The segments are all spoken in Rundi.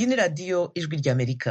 iyi ni radiyo ijwi ry'amerika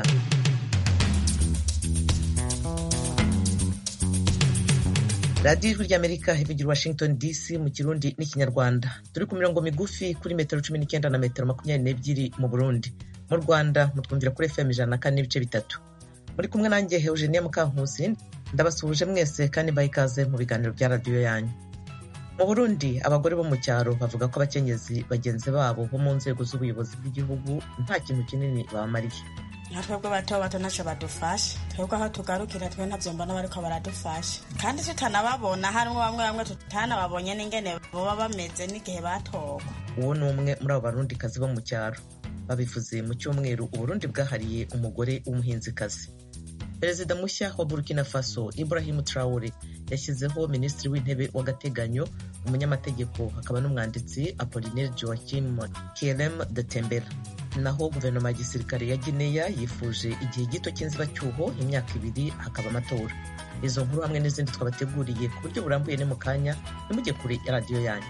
radiyo ijwi ry'amerika ivugira washington dc mu kirundi n'ikinyarwanda turi ku mirongo migufi kuri metero cumi n'icyenda na metero makumyabiri n'ebyiri mu burundi mu rwanda mutwumvira kuri fm ijana na kane n'ibice bitatu muri kumwe nanjye eugenia mukankusi ndabasuhuje mwese kandi mbaha ikaze mu biganiro bya radiyo yanyu mu burundi abagore bo mu cyaro bavuga ko abakenyezi bagenzi babo bo mu nzego z'ubuyobozi bw'igihugu nta kintu kinini babamariye nka twebwe bato bato ntacyo badufasha twebwe aho tugarukira twe ntabyo mbona bariko baradufasha kandi tutanababona harimo bamwe bamwe tutanababonye n'ingene baba bameze n'igihe batorwa uwo ni umwe muri abo barundikazi bo mu cyaro babivuze mu cyumweru uburundi bwahariye umugore w'umuhinzikazi perezida mushya wa burkina faso ibrahim traore yashyizeho minisitiri w'intebe w'agateganyo umunyamategeko hakaba n'umwanditsi apolinaire joachim kerem de tembera naho guverinoma ya gisirikare ya gineya yifuje igihe gito cy'inzibacyuho imyaka ibiri hakaba amatora izo nkuru hamwe n'izindi twabateguriye ku buryo burambuye ni mu kanya ntimujye kure ya radiyo yanyu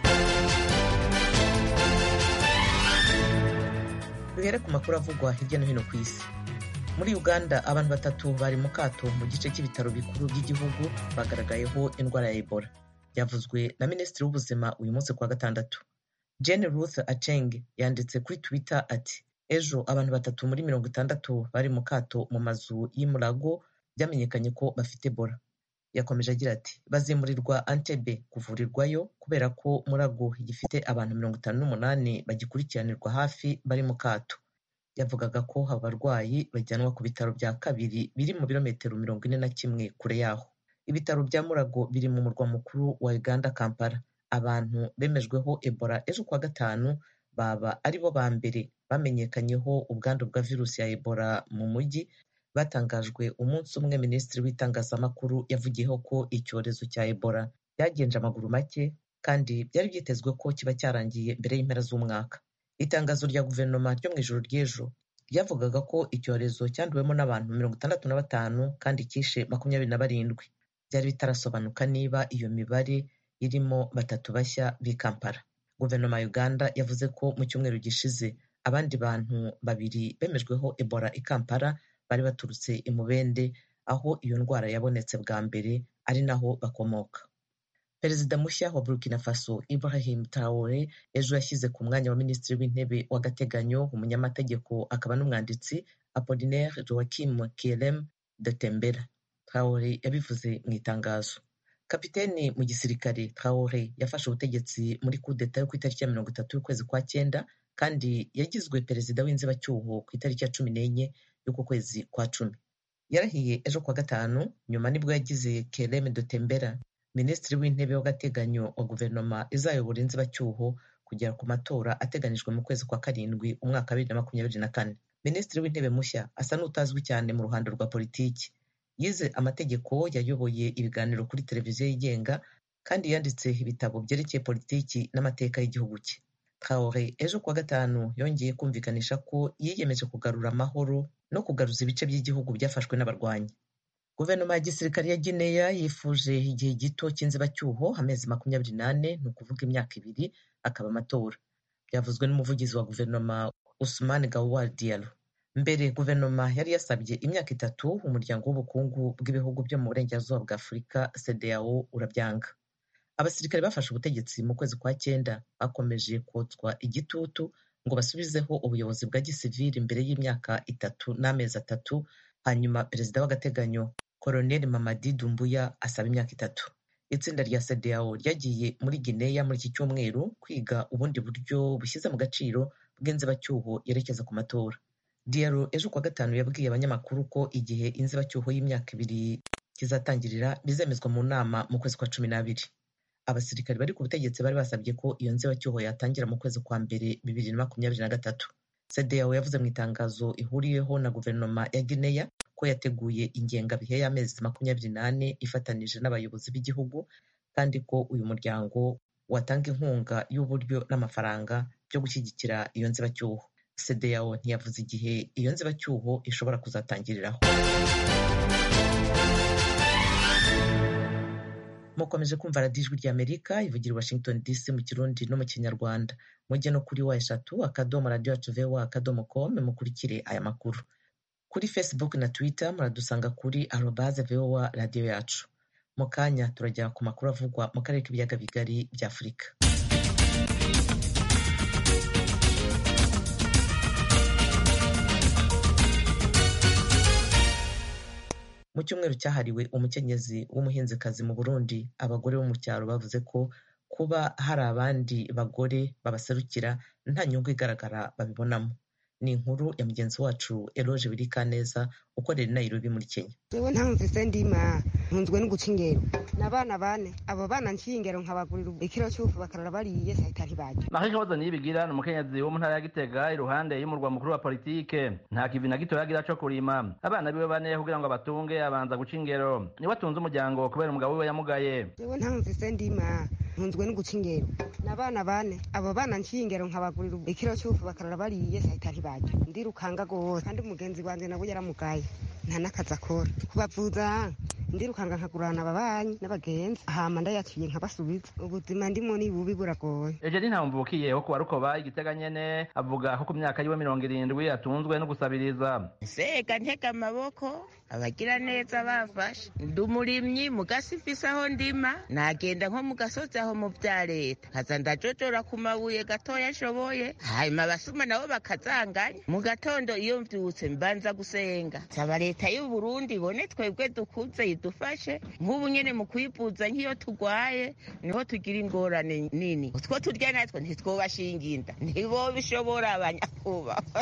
duhere ku makuru avugwa hirya no hino ku isi muri uganda abantu batatu bari mu kato mu gice cy'ibitaro bikuru by'igihugu bagaragayeho indwara ya ebola byavuzwe na minisitiri w'ubuzima uyu munsi kuwa gatandatu jane ruth aceng yanditse kuri twitter ati ejo abantu batatu muri mirongo itandatu bari mu kato mu mazu y'imurago byamenyekanye ko bafite ebola yakomeje agira ati bazimurirwa antebe kuvurirwayo kubera ko murago gifite abantu mirongo itanu n'umunani bagikurikiranirwa hafi bari mu kato yavugaga ko abarwayi bajyanwa ku bitaro bya kabiri biri mu birometero mirongo ine na kimwe kure yaho ibitaro bya murago biri mu murwa mukuru wa uganda kampala abantu bemejweho ebola ejo kuwa gatanu baba ari bo ba mbere bamenyekanyeho ubwandu bwa virusi ya ebola mu mujyi batangajwe umunsi umwe minisitiri w'itangazamakuru yavugiyeho ko icyorezo cya ebola byagenje amaguru make kandi byari byitezwe ko kiba cyarangiye mbere y'impera z'umwaka itangazo rya guverinoma ryo mu ijoro ry'ejo ryavugaga ko icyorezo cyanduwemo n'abantu mirongo itandatu na batanu kandi cyishe makumyabiri na barindwi byari bitarasobanuka niba iyo mibare irimo batatu bashya b'i kampala guverinoma ya uganda yavuze ko mu cyumweru gishize abandi bantu babiri bemejweho ebola i kampala bari baturutse i mubende aho iyo ndwara yabonetse bwa mbere ari naho bakomoka perezida mushya wa burkina faso ibrahim traore ejo yashyize ku mwanya wa minisitiri w'intebe w'agateganyo umunyamategeko akaba n'umwanditsi apolinaire joachim kerem de tembera traore yabivuze mu itangazo kapiteni mu gisirikare traore yafashe ubutegetsi muri kudeta yo ku itariki ya mirongo itatu y'ukwezi kwa cyenda kandi yagizwe perezida w'inzibacyuho ku itariki ya cumi n'enye y'uku kwezi kwa cumi yarahiye ejo kuwa gatanu nyuma nibwo yagize kerem de tembera minisitiri w'intebe w'agateganyo wa guverinoma izayobora inzibacyuho kugera ku matora ateganijwe mu kwezi kwa karindwi umwaka wa bibiri na makumyabiri na kane minisitiri w'intebe mushya asa n'utazwi cyane mu ruhando rwa politiki yize amategeko yayoboye ibiganiro kuri televiziyo yigenga kandi yanditse ibitabo byerekeye politiki n'amateka y'igihugu cye traore ejo kuwa gatanu yongeye kumvikanisha ko yiyemeje kugarura amahoro no kugaruza ibice by'igihugu byafashwe n'abarwanyi guverinoma ya gisirikare ya gineya yifuje igihe gito cy'inzibacyuho amezi makumyabiri n'ane ni ukuvuga imyaka ibiri akaba amatora byavuzwe n'umuvugizi wa guverinoma usman gawar diallo mbere guverinoma yari yasabye imyaka itatu umuryango w'ubukungu bw'ibihugu byo mu burengerazuba bwa afurika cdao urabyanga abasirikare bafashe ubutegetsi mu kwezi kwa cyenda bakomeje kotswa igitutu ngo basubizeho ubuyobozi bwa gisivili mbere y'imyaka itatu n'amezi atatu hanyuma perezida w'agateganyo koroneli mamadi dumbuya asaba imyaka itatu itsinda rya cdao ryagiye muri gineya muri iki cyumweru kwiga ubundi buryo bushyize mu gaciro bw'inzibacyuho yerekeza ku matora diaro ejo kuwa gatanu yabwiye abanyamakuru ko igihe inzibacyuho y'imyaka ibiri kizatangirira bizemezwa mu nama mu kwezi kwa cumi n'abiri abasirikari bari ku butegetsi bari basabye ko iyo nzibacyuho yatangira mu kwezi kwa mbere bibiri na makumyabiri na gatatu cdao yavuze mu itangazo ihuriyeho na guverinoma ya gineya ko yateguye ingengabihe y'amezi makumyabiri n'ane ifatanije n'abayobozi b'igihugu kandi ko uyu muryango watanga inkunga y'uburyo n'amafaranga byo gushyigikira iyo nzibacyuho cdao ntiyavuze igihe iyo nzibacyuho ishobora kuzatangiriraho mukomeje kumva radiyo ijwi ry'amerika ivugira i washington dc mu kirundi no mu kinyarwanda mujye no kuri wa eshatu akadomo radiyo yacu voa akadomo com mukurikire aya makuru kuri facebook na twitter muradusanga kuri arobaze voa radiyo yacu mu kanya turajya ku makuru avugwa mu karere k'ibiyaga bigari bya afurika mu cyumweru cyahariwe umukenyezi w'umuhinzikazi mu burundi abagore bo mu cyaro bavuze ko kuba hari abandi bagore babaserukira nta nyungu igaragara babibonamo ni inkuru ya mugenzi wacu eroge birikaneza ukorera i nairobi muri kenya jewe ntamvise ndima ntunzwe no guca ingero n'abana bane abo bana nciye ingero nkabagurira ikiro cy'ufu bakarara bariye sahita ntibarya Marie Claude Niyibigira ni umukenyezi wo mu ntara ya Gitega iruhande y'umurwa mukuru wa politike nta kivi na gito yagira co kurima abana biwe bane kugira ngo abatunge abanza guca ingero niwe atunze umuryango kubera umugabo wiwe yamugaye jewe ntamvise ndima ntunzwe no guca ingero n'abana bane abo bana nciye ingero nkabagurira ikiro cy'ufu bakarara bariye sahita ntibarya ndirukanga gose kandi umugenzi wanje nawe yaramugaye nta n'akazi akora kubavuza ndirukanga nkagurana ababanyi n'abagenzi hama ndayaciye nkabasubiza ubuzima ndimo ni bubi buragoye Eugenie Ntamvukiye wo kuwa Rukoba igitega nyene avuga ko ku myaka yiwe mirongo irindwi atunzwe no gusabiriza sega ntega amaboko abagira neza bafashe ndi umurimyi mu gasi mfise aho ndima nagenda nko mu gasozi aho mu vya leta kaza ndajojora ku mabuye gatoya nshoboye hanyuma abasuma nabo bakazanganya mu gatondo iyo mvyutse mbanza gusenga nsaba leta y'u Burundi ibone twebwe dukuze idufashe nk'ubu nyene mu kwivuza nk'iyo tugwaye niho tugira ingorane nini utwo turya natwo ntitwobashinga inda ntibo bishobora abanyakubahwa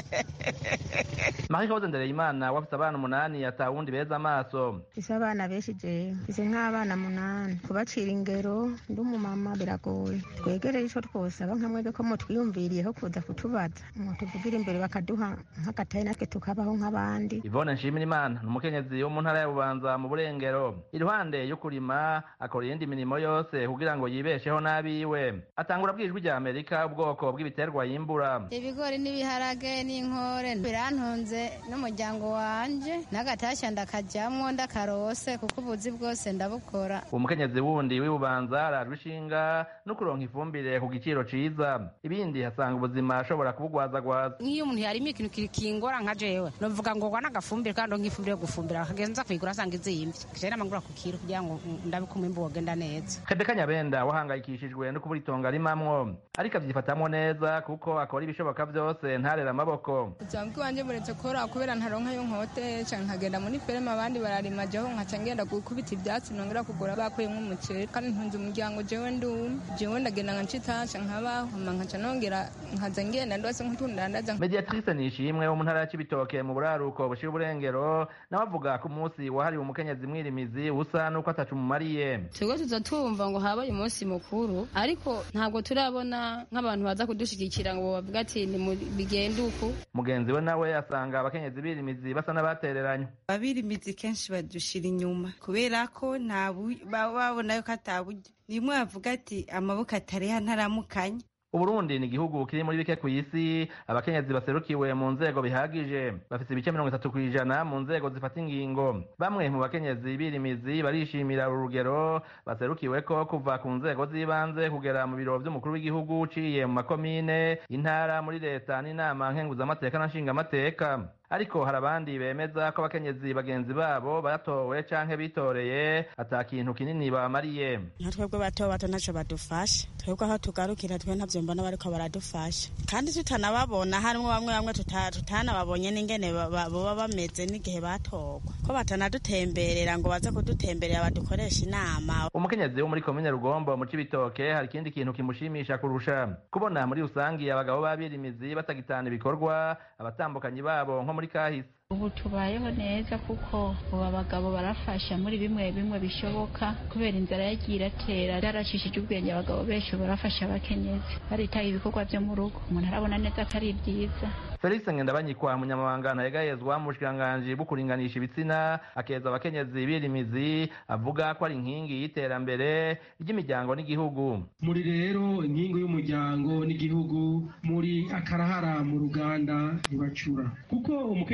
Marie Claude Ndereyimana wafise abana umunani ata wundi beza amaso mfise abana benshi jewe mfise nk'abana munani kubacira ingero ndi umumama biragoye twegereye ico twosaba nka mwebwe ko mutwiyumviriyeho kuza kutubaza mutuvugira imbere bakaduha nk'agatayi natwe tukabaho nk'abandi Yvonne Nshimirimana ni umukenyezi wo mu ntara ya Bubanza mu Burengero iruhande yo kurima akora iyindi mirimo yose kugira ngo yibesheho n'abiwe atangura bwijwi rya Amerika ubwoko bw'ibiterwa yimbura ibigori n'ibiharage n'inkore birantunze n'umuryango wanje n'agatashya ndakajyamwo ndakarose kuko ubuzi bwose ndabukora uwo mukenyezi wundi w'ibubanza arajwe ishinga no kuronka ifumbire ku giciro ciza ibindi hasanga ubuzima ashobora kubugwazagwaza nk'iyo umuntu yarima ikintu kingora nka jewe novuga ngo gwana agafumbire kandi nk'ifumbire yo gufumbira akagenza kuyigura asanga izimvye jewe namangura ku kiro kugira ngo ndabe ko umwimbu wogenda neza Rebeka Nyabenda wahangayikishijwe no kubura itongo arimamwo ariko avyifatamwo neza kuko akora ibishoboka vyose ntarera amaboko ubuzima bw'iwanje buretse kora kubera ntaronka yo nkote canke nkagenda muri ferme abandi bararima jeho nkaca ngenda gukubita ivyatsi nongera kugura bakuyemwo umuceri kandi ntunze umuryango jewe ndumwe jewe ndagenda nka ncitasha nkabaho hama nkaca nongera nkaza ngenda ndose nk'utundandaza Mediatrice Nishimwe wo mu ntara ya Cibitoke mu buraruko bushira uburengero nawe avuga ko umunsi wahariwe umukenyezi mwirimizi usa nuko atacu mumariye twebwe tuza tumva ngo habaye umunsi mukuru ariko ntabwo turabona nk'abantu baza kudushigikira ngo bavuga ati bigende uku mugenzi we nawe asanga abakenyezi birimizi basa n'abatereranywe abirimizi kenshi badushira inyuma kubera ko nta babona yuko ataburyo nimwe bavuga ati amaboko atareha ntaramukanya Uburundi ni igihugu kiri muri bike ku isi abakenyezi baserukiwe mu nzego bihagije bafite ibice mirongo itatu kw'ijana mu nzego zifata ingingo bamwe mu bakenyezi birimizi barishimira uru rugero baserukiwe ko kuva ku nzego z'ibanze kugera mu biro vy'umukuru w'igihugu uciye mu makomine intara muri leta n'inama nkenguzamateka na nshingamateka ariko hari abandi bemeza ko abakenyezi bagenzi babo batowe canke bitoreye ata kintu kinini bamariye nka twebwe bato bato ntaco badufasha twebwe aho tugarukira twe ntavyo mbona bariko baradufasha kandi tutanababona harimwo bamwe bamwe tutanababonye n'ingene boba bameze n'igihe batorwa ko batanadutemberera ngo baze kudutemberera badukoresha inama umukenyezi wo muri komine rugombo mu cibitoke hari ikindi kintu kimushimisha kurusha kubona muri rusangi abagabo b'abirimizi batagitana ibikorwa abatambukanyi babo nko muri kahise ubu tubayeho neza kuko ubu abagabo barafasha muri bimwe bimwe bishoboka kubera inzara yagiye iratera byaracishije ubwenge abagabo benshi barafasha abakenyezi baritaye ibikorwa byo mu rugo umuntu arabona neza ko ari byiza felix ngendabanyikwa umunyamabanga ntayegayezwa mu bushikiranganji bwo kuringanisha ibitsina akeza abakenyezi birimizi avuga ko ari inkingi y'iterambere ry'imiryango n'igihugu muri rero inkingi y'umuryango n'igihugu muri akarahara mu ruganda ntibacura kuko umukenyezi mwiri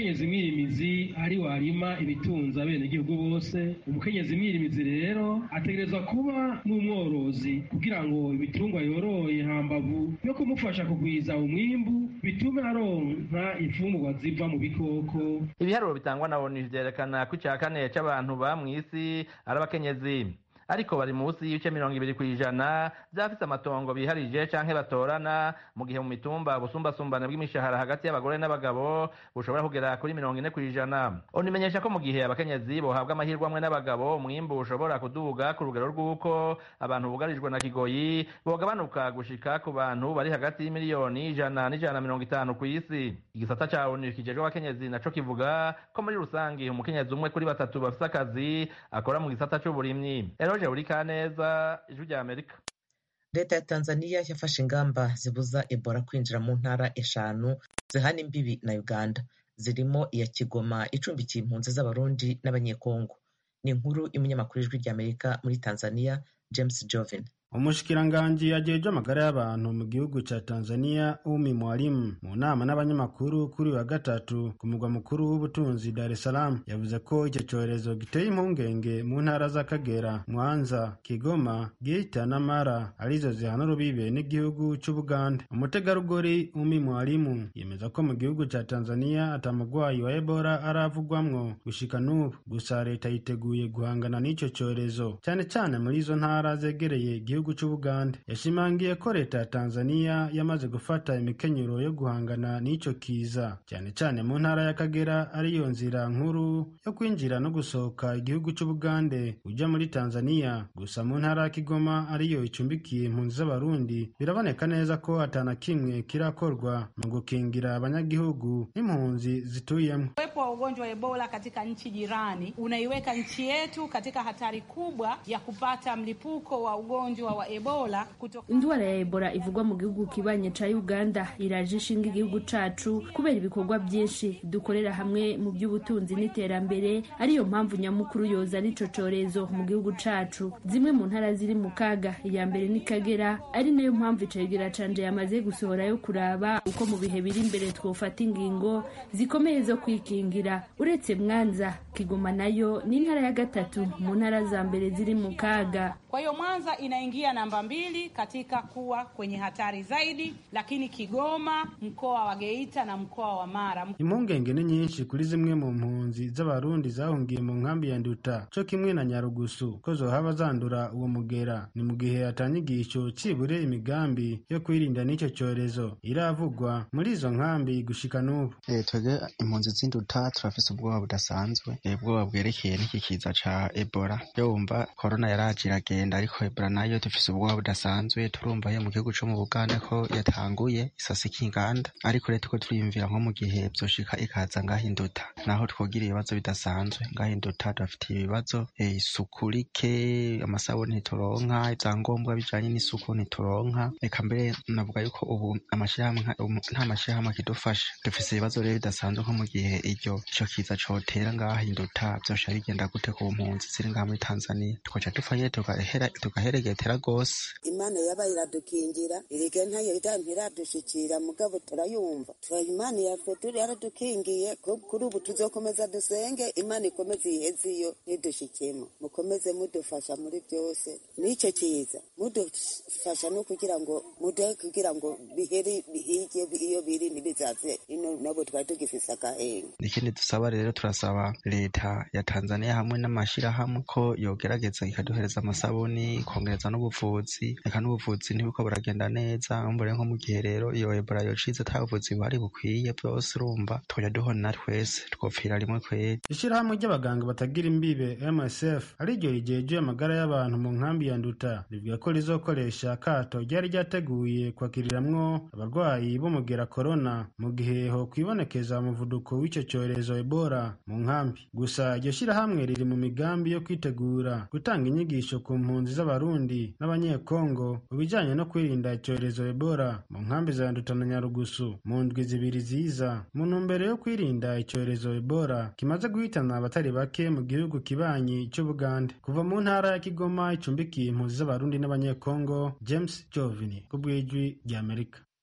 mwirimizi ari warima ibitunza bene igihugu bose umukenyezi mwirimizi rero ategerezwa kuba n'umworozi kugira ngo ibitungwa yoroye hambavu yo kumufasha kugwiza umwimbu bitume aronka imfungurwa ziva mu bikoko ibiharuro bitangwa na onu vyerekana ko ica kane c'abantu ba mw'isi ari abakenyezi ariko bari munsi y'ibice mirongo ibiri kw'ijana vy'abafise amatongo biharije canke batorana mu gihe mu mitumba ubusumbasumbane bw'imishahara hagati y'abagore n'abagabo bushobora kugera kuri mirongo ine kw'ijana onu imenyesha ko mu gihe abakenyezi bohabwa amahirwe amwe n'abagabo umwimbu ushobora kuduga ku rugero rw'uko abantu bugarijwe na kigoyi bogabanuka gushika ku bantu bari hagati y'imiliyoni ijana n'ijana na mirongo itanu kw'isi igisata ca onu kijejwe abakenyezi naco kivuga ko muri rusangi umukenyezi umwe kuri batatu bafise akazi akora mu gisata c'uburimyi Eroje Urikaneza ijwi rya Amerika leta ya tanzania yafashe ingamba zibuza ebola kwinjira mu ntara eshanu zihana imbibi na uganda zirimo iya kigoma icumbikiye impunzi z'abarundi n'abanyekongo ni inkuru y'umunyamakuru ijwi rya amerika muri tanzania james jovin umushikiranganji ajejwe amagara y'abantu mu gihugu ca tanzania umi mwalimu mu nama n'abanyamakuru kuri wa gatatu ku mugwa mukuru w'ubutunzi dar es salaam yavuze ko icyo cyorezo giteye impungenge mu ntara z'akagera mwanza kigoma geita na mara arizo zihana urubibe n'igihugu c'ubuganda umutegarugori umi mwalimu yemeza ko mu gihugu ca tanzania atamugwayi wa ebola aravugwamwo gushika n'ubu gusa leta yiteguye guhangana n'ico cyorezo cyane cyane muri izo ntara zegereye igihugu c'ubuganda yashimangiye ko leta ya tanzania yamaze gufata imikenyero yo guhangana n'ico kiza cyane cyane mu ntara y'akagera ariyo nzira nkuru yo kwinjira no gusohoka igihugu c'ubugande uja muri tanzania gusa mu ntara ya kigoma ariyo icumbikiye impunzi z'abarundi biraboneka neza ko atana kimwe kirakorwa mu gukingira abanyagihugu n'impunzi zituyemo uwepo wa ugonjwa wa ebola katika nchi jirani unaiweka nchi yetu katika hatari kubwa ya kupata mlipuko wa ugonjwa wa ebola kutoka... indwara ya ebola ivugwa mu gihugu kibanye ca uganda iraje ishinga igihugu cacu kubera ibikorwa byinshi dukorera hamwe mu by'ubutunzi n'iterambere ariyo mpamvu nyamukuru yoza n'ico corezo mu gihugu cacu zimwe mu ntara ziri mu kaga iya mbere ni kagera ari nayo mpamvu icegera canje yamaze gusohora yo kuraba uko mu bihe biri imbere twofata ingingo zikomeye zo kwikingira uretse mwanza kigoma nayo ni intara ya gatatu mu ntara za mbere ziri mu kaga kwa hiyo mwanza inaingia namba mbili katika kuwa kwenye hatari zaidi lakini kigoma mkoa wa geita na mkoa wa mara impungenge ni nyinshi kuri zimwe mu mpunzi z'abarundi zahungiye mu nkambi ya nduta co kimwe na nyarugusu ko zohaba zandura uwo mugera ni mu gihe atanyigisho cibure imigambi yo kwirinda n'ico cyorezo iravugwa muri izo nkambi gushika n'ubu e, twebwe impunzi z'induta turafise ubwoba budasanzwe ubwoba bwerekeye n'iki kiza ca ebola yo wumva korona yaraje iragenda ariko ebola nayo dufise ubwoba budasanzwe turumva yo mu gihugu co mu buganda ko yatanguye isasika inganda ariko rero tuko turiyumvira nko mu gihe vyoshika ikaza ngahinduta naho twogira ibibazo bidasanzwe ngahinduta dufite ibibazo e, isuku rike amasabuni ntituronka ivyangombwa bijanye n'isuku ntituronka reka mbere navuga yuko ubu amashirahamwe nta mashirahamwe akidufasha dufise ibibazo rero bidasanzwe nko mu gihe iryo ico kiza cotera ngahinduta vyosha bigenda gute ku mpunzi ziri ngaha muri tanzania twoca dupfa tugahera tugaheregetera rwose imana yaba iradukingira irige ntayo ntiradushikira mugabo turayumva imana yatwe turi yaradukingiye kuri ubu tuzokomeza dusenge imana ikomeze iheze iyo ntidushikemo mukomeze mudufasha muri byose n'icyo kiza mudufasha no kugira ngo muduhe kugira ngo bihere bihige iyo biri ntibizaze ino nabo twari tugifise agahenga ikindi dusaba rero turasaba leta ya tanzania hamwe n'amashirahamwe ko yogerageza ikaduhereza amasabuni ikongereza n'ubuvuzi reka n'ubuvuzi ntibiko buragenda neza mbure nko mu gihe rero iyo ebola yocize ata buvuzi buhari bukwiye byose urumva twajya duhona twese twopfira rimwe kweri ishirahamwe ry'abaganga batagira imbibe msf ariryo rigejeje amagara y'abantu mu nkambi ya nduta rivuga ko rizokoresha akato ryari ryateguye kwakiriramwo abarwayi b'umugera korona mu gihe ho kwibonekeza umuvuduko w'ico cyorezo ebola mu nkambi gusa iryo shirahamwe riri mu migambi yo kwitegura gutanga inyigisho ku mpunzi z'abarundi n'abanyekongo mu bijanye no kwirinda icyorezo ebola mu nkambi za nduta na nyarugusu mu ndwi zibiri ziza mu ntumbero yo kwirinda icyorezo ebola kimaze guhitana abatari bake mu gihugu kibanyi c'ubugande kuva mu ntara ya kigoma icumbikiye impunzi z'abarundi n'abanyekongo james jovini ku bw'ijwi ry'amerika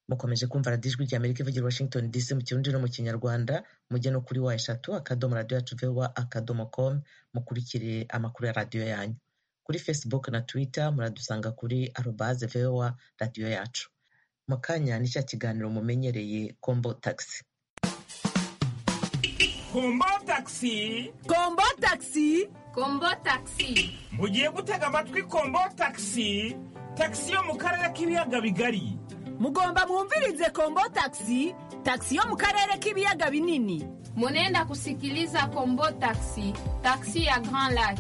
mukomeje kumva radiyo ijwi rya amerika ivugira washington dc mu kirundi no mu kinyarwanda mujye no kuri wa eshatu akadomo radiyo yacu vowa akadomo com mukurikire amakuru ya radiyo yanyu kuri facebook na twitter muradusanga kuri arobaze vowa radiyo yacu mu kanya ni cya kiganiro mumenyereye kombo taxi kombo taxi kombo taxi kombo taxi mugiye gutega amatwi kombo taxi taxi yo mu karere k'ibiyaga bigari mugomba mwumvirize kombo taxi taxi yo mu karere k'ibiyaga binini munenda kusikiliza kombo taxi taxi ya grand lac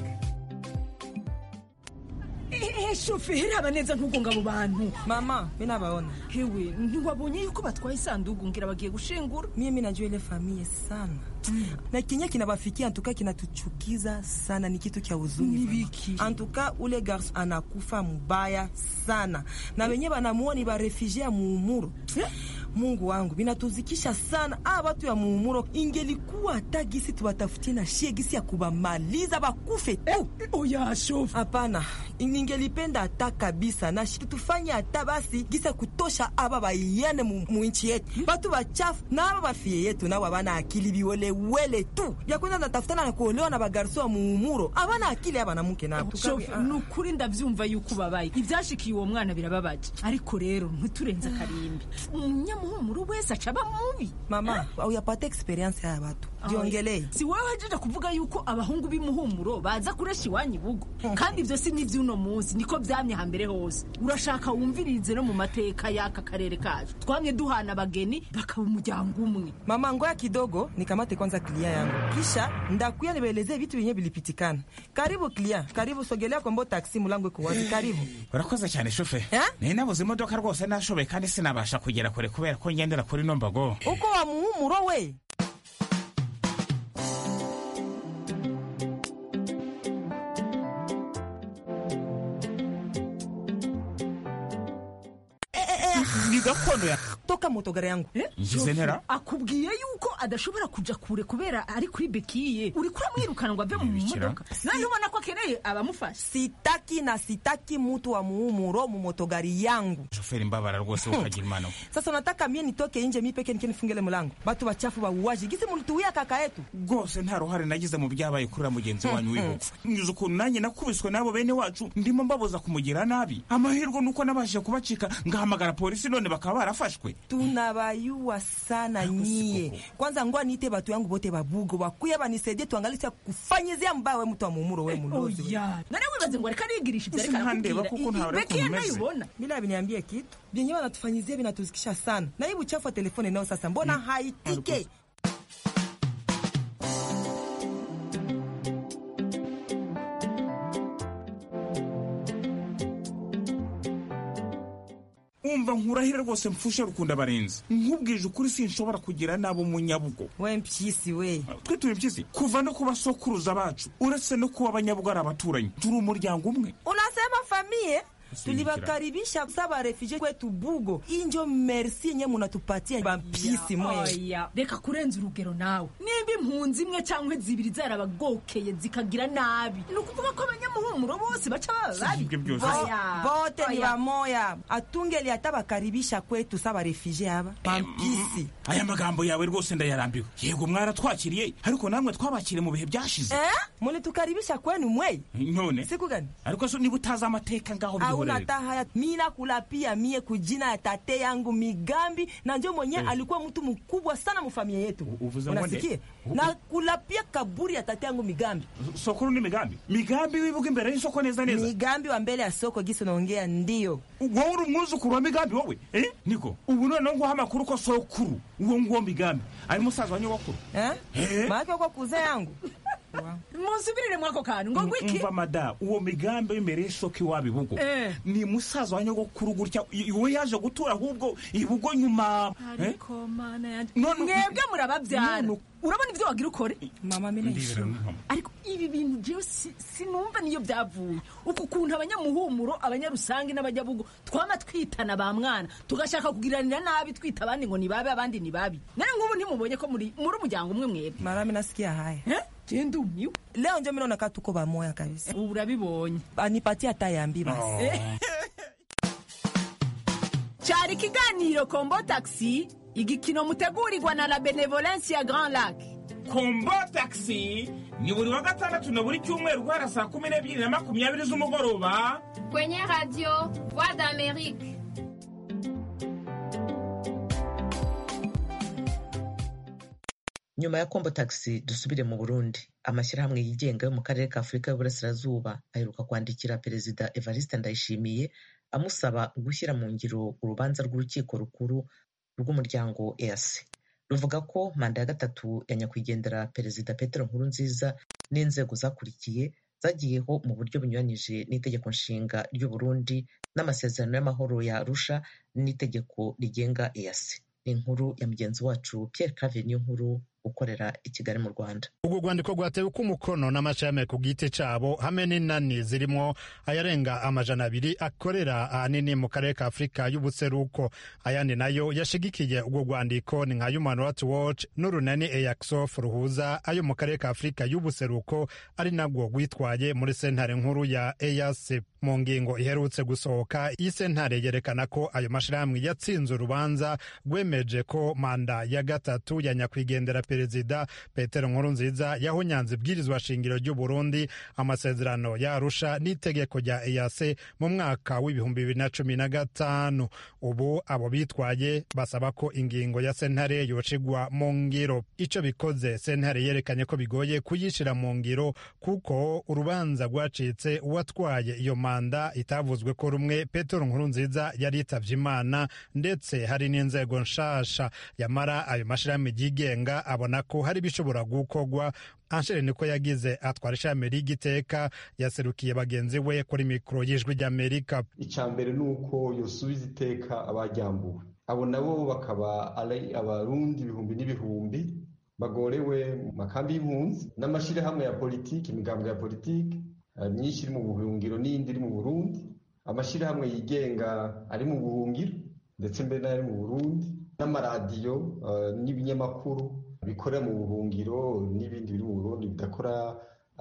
ehe shoferi haba neza ntugunga abo bantu mama mi nabaona hewe ntiwabonye yuko batwaye isanduku ngira bagiye gushingura mimi najua ile familia sana mm. na kinye kinabafikia antuka kinatuchukiza sana ni kitu kya huzuni Nibiki. antuka ule garso anakufa mubaya sana na wenye banamuona ni barefugie ya muumuro mungu wangu binatuzikisha sana a watu ya muumuro ingelikuwa hata gisi tuwatafutie na shie gisi ya kubamaliza bakufe tu oya shofu hapana ningelipenda hata kabisa na shi tufanye hata basi gisi ya kutosha aba baiyane mu mu nchi yetu batu bachafu na aba bafie yetu nabo abana akili biwelewele tu bya kwenda natafutana na kuolewa na bagarso wa muumuro abana akili abanamuke nabo shofu ni ukuri ndavyumva yuko ubabaye ivyashikiye uwo mwana birababaje ariko rero ntiturenze akarimbi umunyamuhumuro wese aca aba mubi mama uyapata experience ya batu jiongelee si wowe wajeje kuvuga yuko abahungu b'imuhumuro baza kuresha iwanyu ibugo kandi ivyo si n'ivy'uno munsi niko vyamye hambere hose urashaka wumvirize no mu mateka y'aka karere kacu twamye duhana abageni bakaba umuryango umwe mama ngoya kidogo nikamate kwanza klia yangu kisha ndakuya nibaelezee vitu vyenye vilipitikana karibu klia karibu sogelea kombo taksi mulango iko wazi karibu urakoze cyane shofe nari nabuze imodoka rwose nashoboye kandi sinabasha kugera kure kubera ko ngendera kuri no mbago uko wa muhumuro we ni gakondo ya toka motogari yangu ngize ntera akubwiye yuko adashobora kuja kure kubera ari kuri bekiye uriko uramwirukana ngo ave mu modoka nani ubona ko akeneye abamufasha sitaki na sitaki mutu wa muumuro mu motogari yangu shoferi mbabara rwose ukagira imana sasa unataka mie nitoke nje mi peke nike nifungele mulango batu bachafu bauaji gisi mulituwia kaka yetu rwose nta ruhare nagize mu byabaye kuri mugenzi wanyu w'ibuku nyuze ukuntu nanjye nakubiswe n'abo bene wacu ndimo mbabuza kumugira nabi amahirwe nuko nabashije kubacika ngahamagara polisi none bakaba barafashwe tunabayua sana nyie kwanza ngoa niite batu yangu bote babugo bakuye banisaidie tuangalisia kufanyizia mbaya we mtu wa muumuro we mulozi oya nani wibaze ngo reka nigirisha ibyo Sisi reka ntandeba kuko ntawe ariko bekiye mumeze. ntayibona bila biniambie kitu vyenyewe wanatufanyizia vinatuzikisha sana na hii uchafu wa telefoni nao sasa mbona haitike umva nkurahire rwose mfushe rukunda barenze nkubwije ukuri sinshobora kugira nabo munyabugo we mpyisi we twe turi mpyisi kuva no ku basokuruza bacu uretse no kuba abanyabugo ari abaturanyi turi umuryango umwe unasema famie Usinikira. tulibakaribisha saba refugee kwetu bugo injo merci yenye munatupatia bampyisi mwe oya reka kurenza urugero nawe nimba impunzi imwe cyangwa zibiri zarabagokeye zikagira nabi ni ukuvuga ko abanyamuhumuro bose baca baba babi Sivyo byose. Oya. bote ni Oya. bamoya atungeli hata bakaribisha kwetu saba refugee aba bampyisi aya magambo yawe rwose ndayarambiwe yego mwaratwakiriye ariko namwe twabakiriye mu bihe byashize eh mulitukaribisha kwenu mwe none siku gani ariko so niba utazi amateka ngaho hauna byihorere hata haya mina kulapia mie kujina ya tate yangu migambi na njo mwenye Eh. alikuwa mtu mkubwa sana mufamilia yetu uvuze ngo nde? unasikia U- na kulapia kaburi ya tate yangu migambi sokuru ni migambi migambi wibuga imbere y'isoko neza neza migambi wa mbele ya soko gisi unaongea ndio wowe uri umwuzukuru wa migambi wowe eh? niko ubu noneho nguha amakuru ko sokuru uwo nguwo migambi ari musaza wa nyogokuru eh? Eh? maake uko kuze yangu musubirire mwako kantu ngo gwiki umva mada uwo migambi w'imbere y'isoko iwabo ibugo Eh. ni musaza wa nyogokuru gutya i- we yaje gutura ahubwo ibugo nyuma eh? ariko mana yanjye None- mwebwe murababyara urabona ibyo wagira ukore mama mina ishima ariko ibi bintu jewe si- sinumva niyo byavuye uku kuntu abanyamuhumuro abanyarusange n'abajyabugo twama twitana ba mwana tugashaka kugiranira nabi twita abandi ngo ni babi abandi ni babi none nk'ubu ntimubonye ko muri muri umuryango umwe mwebwe mara mina sikia haya je ndumiwe leo njo mina nakaa tuko bamoya kabisa ubu urabibonye anipatie hata yambi basi Eh. cyari ikiganiro kombo taxi igikino mutegurirwa na la benevolence ya grand lac kombo taxi ni buri wa gatandatu na buri cyumweru guhera saa kumi n'ebyiri na makumyabiri z'umugoroba kwenye radio voix d'amerique nyuma ya kombo taxi dusubire mu burundi amashyirahamwe yigenga yo mu karere ka afurika y'uburasirazuba aheruka kwandikira perezida evariste ndayishimiye amusaba gushyira mu ngiro urubanza rw'urukiko rukuru rw'umuryango easi ruvuga ko manda ya gatatu ya nyakwigendera perezida petero nkurunziza n'inzego zakurikiye zagiyeho mu buryo bunyuranyije n'itegeko nshinga ry'u Burundi n'amasezerano y'amahoro ya arusha n'itegeko rigenga easi ni inkuru ya mugenzi wacu pierre cave niyo nkuru ukorera i kigali mu rwanda urwo rwandiko rwatewe ko umukono n'amashami ku giti cyabo hamwe n'inani zirimo ayarenga amajana abiri akorera ahanini mu karere ka afurika y'ubuseruko ayandi nayo yashigikiye urwo rwandiko ni nka human rights watch n'urunani eyaxof ruhuza ayo mu karere ka afurika y'ubuseruko ari nabwo rwitwaye muri sentare nkuru ya eyac mu ngingo iherutse gusohoka iyi sentare yerekana ko ayo mashyirahamwe yatsinze urubanza rwemeje ko manda ya gatatu ya nyakwigendera perezida petero nkurunziza yahunyanze ibwirizwa shingiro ry'u burundi amasezerano ya arusha n'itegeko rya eyase mu mwaka w'ibihumbi bibiri na cumi na gatanu ubu abo bitwaye basaba ko ingingo ya sentare yocigwa mu ngiro icyo bikoze sentare yerekanye ko bigoye kuyishyira mu ngiro kuko urubanza rwacitse uwatwaye iyo manda itavuzwe ko rumwe petero nkurunziza yari yitabye imana ndetse hari n'inzego nshasha yamara ayo mashyirahamwe yigenga abona ko hari ibishobora gukorwa anshere niko yagize atwara ishami ry'igiteka yaserukiye bagenzi we kuri mikoro y'ijwi ry'amerika icya mbere ni uko yosubiza iteka abajyambuwe abo nabo bakaba ari abarundi ibihumbi n'ibihumbi bagorewe mu makambi y'impunzi n'amashyirahamwe ya politiki imigambwe ya politiki myinshi iri mu buhungiro n'iyindi iri mu burundi amashyirahamwe yigenga ari mu buhungiro ndetse mbere n'ari mu burundi n'amaradiyo n'ibinyamakuru bikorera mu buhungiro n'ibindi biri mu burundi bidakora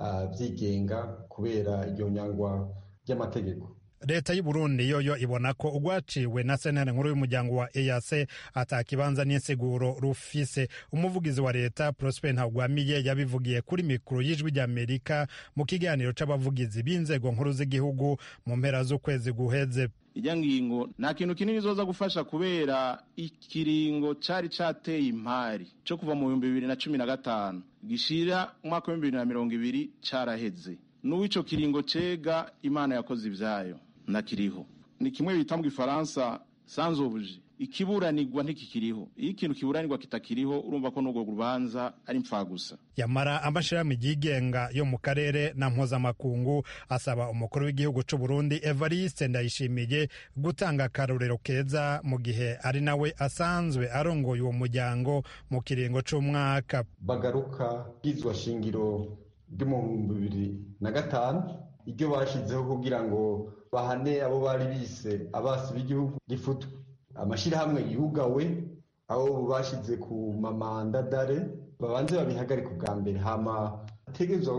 byigenga kubera iryo nyangwa ry'amategeko leta y'u Burundi yoyo ibona ko urwaciwe na sentare nkuru y'umuryango wa EAC atakibanza n'insiguro rufise umuvugizi wa leta Prosper Ntagwamiye yabivugiye kuri mikoro y'ijwi ry'Amerika mu kiganiro c'abavugizi b'inzego nkuru z'igihugu mu mpera z'ukwezi guheze ijya ngingo nta kintu kinini zoza gufasha kubera ikiringo cari cateye impari co kuva mu bihumbi bibiri na cumi na gatanu gishira umwaka w'ibihumbi bibiri na mirongo ibiri caraheze n'uw'ico kiringo cega imana yakoze ivyayo nakiriho ni kimwe bita mu gifaransa sanzobuje ikiburanirwa ntikikiriho iyo ikintu kiburanirwa kitakiriho urumva ko n'urwo rubanza ari gusa yamara amashirahamwe yigenga yo mu karere na mpuzamakungu asaba umukuru w'igihugu c'u Burundi Evariste Ndayishimiye gutanga akarorero keza mu gihe ari nawe asanzwe arongoye uwo muryango mu kiringo c'umwaka bagaruka bwizwa shingiro ryo mu bihumbi bibiri na gatanu iryo bashizeho kugira ngo bahane abo bari bise abasi b'igihugu gifutwe amashyirahamwe yugawe aho bashize ku mamandadare babanze babihagarika ubwa mbere hama hategerezwa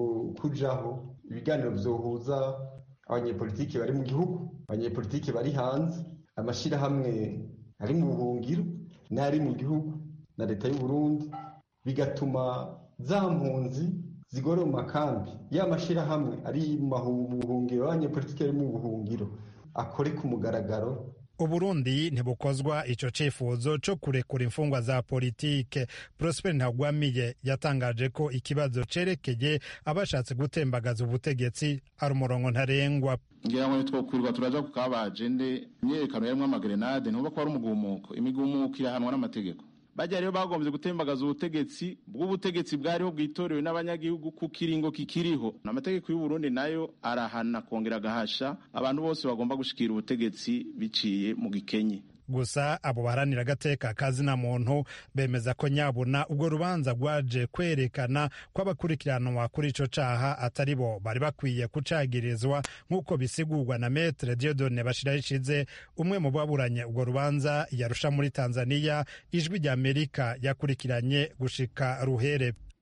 kujaho ibiganiro vyohuza abanyepolitiki bari mu gihugu abanyepolitiki bari hanze amashyirahamwe ari mu buhungiro n'ari mu gihugu na leta y'u Burundi bigatuma za mpunzi zigore mu makambi ya mashyirahamwe ari mu buhungiro abanyepolitiki ari mu buhungiro akore ku mugaragaro uburundi ntibukozwa ico cifuzo co kurekura imfungwa za politike prosper ntagwamiye yatangaje ko ikibazo cerekeye abashatse gutembagaza ubutegetsi ari umurongo ntarengwa ngira ngo twokwirwa turaja ku kabajende imyerekano yarimwo amagerenade ntuba ko ari umugumuko imigumuko irahanwa n'amategeko bajya rero bagombye gutembagaza ubutegetsi bw'ubutegetsi bwariho bwitorewe n'abanyagihugu ku kiringo kikiriho amategeko y'u Burundi nayo arahana kongera agahasha abantu bose bagomba gushikira ubutegetsi biciye mu gikenye gusa abo baharanira agateka kazina muntu bemeza ko nyabuna ubwo rubanza rwaje kwerekana ko abakurikiranwa kuri ico caha atari bo bari bakwiye kucagirizwa nk'uko bisigurwa na metre diodone bashirahishize umwe mu baburanye ubwo rubanza yarusha muri tanzania ijwi rya amerika yakurikiranye gushika ruhere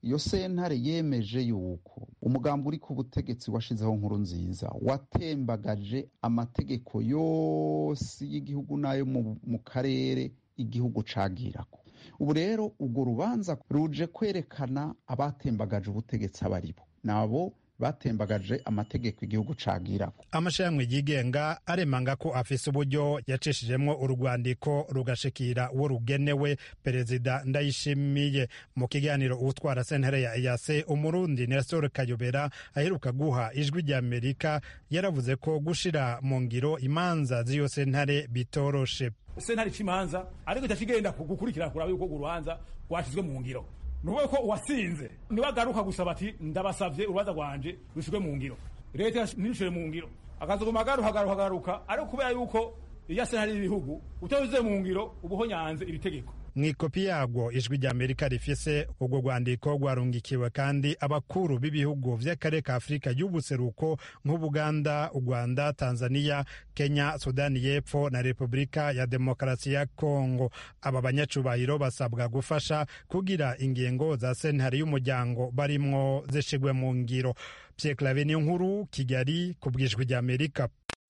iyo sentare yemeje yuko umugambi uri ku butegetsi washizeho nkuru nziza watembagaje amategeko yose y'igihugu n'ayo mu karere igihugu cagirako ubu rero urwo rubanza ruje kwerekana abatembagaje ubutegetsi abaribo nabo batembagaje amategeko igihugu cagirako amashirahamwe yigenga aremanga ko afise uburyo yacishijemwo urwandiko rugashikira uwo rugenewe perezida ndayishimiye mu kiganiro utwara sentere ya eyase umurundi nestor kayobera aheruka guha ijwi rya amerika yaravuze ko gushira mu ngiro imanza z'iyo sentare bitoroshe sentare c'imanza ariko itacigenda gukurikirana kuraba yuko urubanza rwashizwe mu ngiro nuwe ko uwasinze niwe agaruka gusaba ati ndabasavye urubanza rwanje rushirwe mu ngiro leta ntirushyire mu ngiro akazoguma agaruka agaruka agaruka ariko kubera yuko iya sentare y'ibihugu utabize mu ngiro uba uhonyanze iri tegeko mw'ikopi yarwo ijwi rya amerika rifise urwo rwandiko rwarungikiwe kandi abakuru b'ibihugu vy'akarere ka afurika y'ubuseruko nk'ubuganda u rwanda tanzania kenya sudani y'epfo na repubulika ya demokarasi ya kongo aba banyacubahiro basabwa gufasha kugira ingingo za sentare y'umuryango barimwo zishigwe mu ngiro pierre clave niyo nkuru kigali ku bw'ijwi rya amerika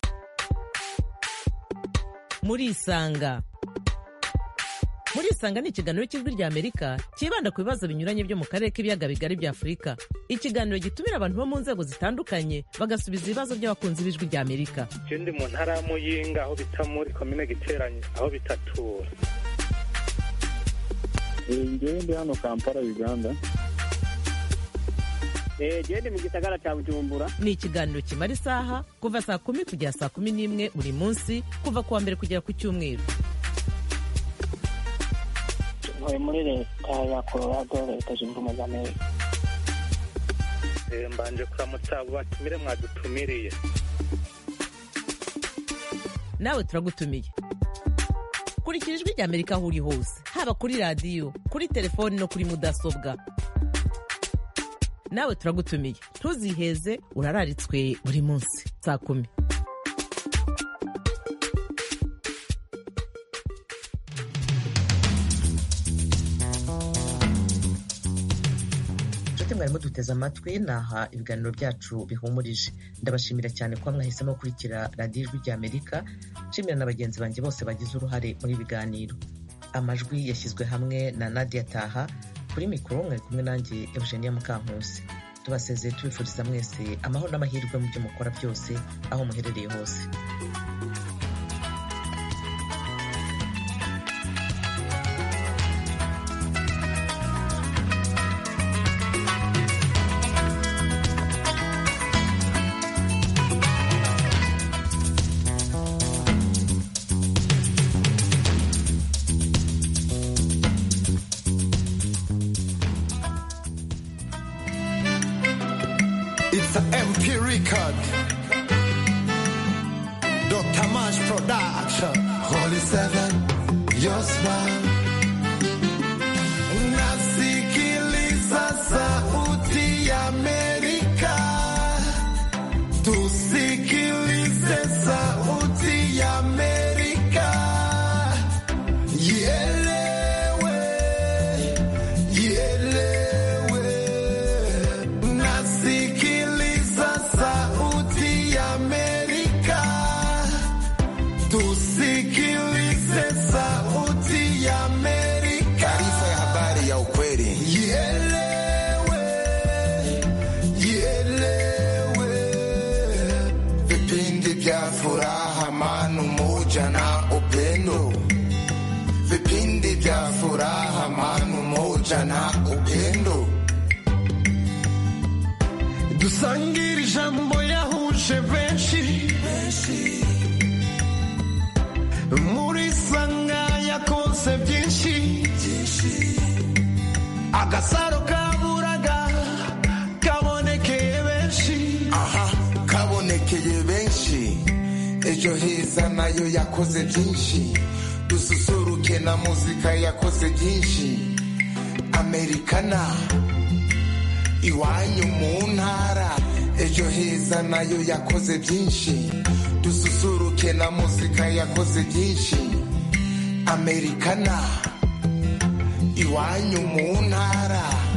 murisanga murisanga ni ikiganiro cy'ijwi rya amerika cyibanda ku bibazo binyuranye byo mu karere k'ibiyaga bigari bya afurika ikiganiro gitumira abantu bo mu nzego zitandukanye bagasubiza ibibazo by'abakunzi b'ijwi rya amerika je ndi mu ntara ya muyinga aho bita muri komine giteranye aho bitatura ngewe ndi hano kampala uganda gende mu gisagara cya bujumbura ni ikiganiro kimara isaha kuva saa kumi kugera saa kumi n'imwe buri munsi kuva ku wa mbere kugera ku cyumweru ntuye muri leta ya colorado leta zunze ubumwe za amerika mbanje kuramutsa abo batumire mwadutumiriye nawe turagutumiye kurikira ijwi rya amerika aho uri hose haba kuri radiyo kuri telefoni no kuri mudasobwa nawe turagutumiye ntuziheze urararitswe buri munsi saa kumi inshuti mwarimu duteze amatwi naha ibiganiro byacu bihumurije ndabashimira cyane kuba mwahisemo gukurikira radiyo ijwi rya amerika nshimira na bagenzi banjye bose bagize uruhare muri ibi biganiro amajwi yashyizwe hamwe na nadia taha kuri mikoro mwari kumwe nanjye eugenia mukankusi tubasezeye tubifuriza mwese amahoro n'amahirwe mu byo mukora byose aho muherereye hose It's an MP record. Dr. Mash Production. Holy Seven, your smile. Nasikiliza sauti ya Amerika. Tusikilize sauti ya Amerika. Ielewe, ielewe. Nasikiliza sauti ya Amerika. Tusikilize sauti ya Amerika. Taarifa ya habari ya ukweli. Ielewe, ielewe. Vipindi vya furaha, amani, umoja na upendo. Vipindi vya furaha, amani, umoja na upendo. dusangire ijambo yahuje benshi muri sanga yakoze byinshi agasaro kaburaga kabonekeye benshi aha kabonekeye benshi ejo heza nayo yakoze byinshi dususuruke na muzika yakoze byinshi amerikana iwanyu mu ntara ejo heza nayo yakoze byinshi dususuruke na muzika yakoze byinshi amerikana iwanyu mu ntara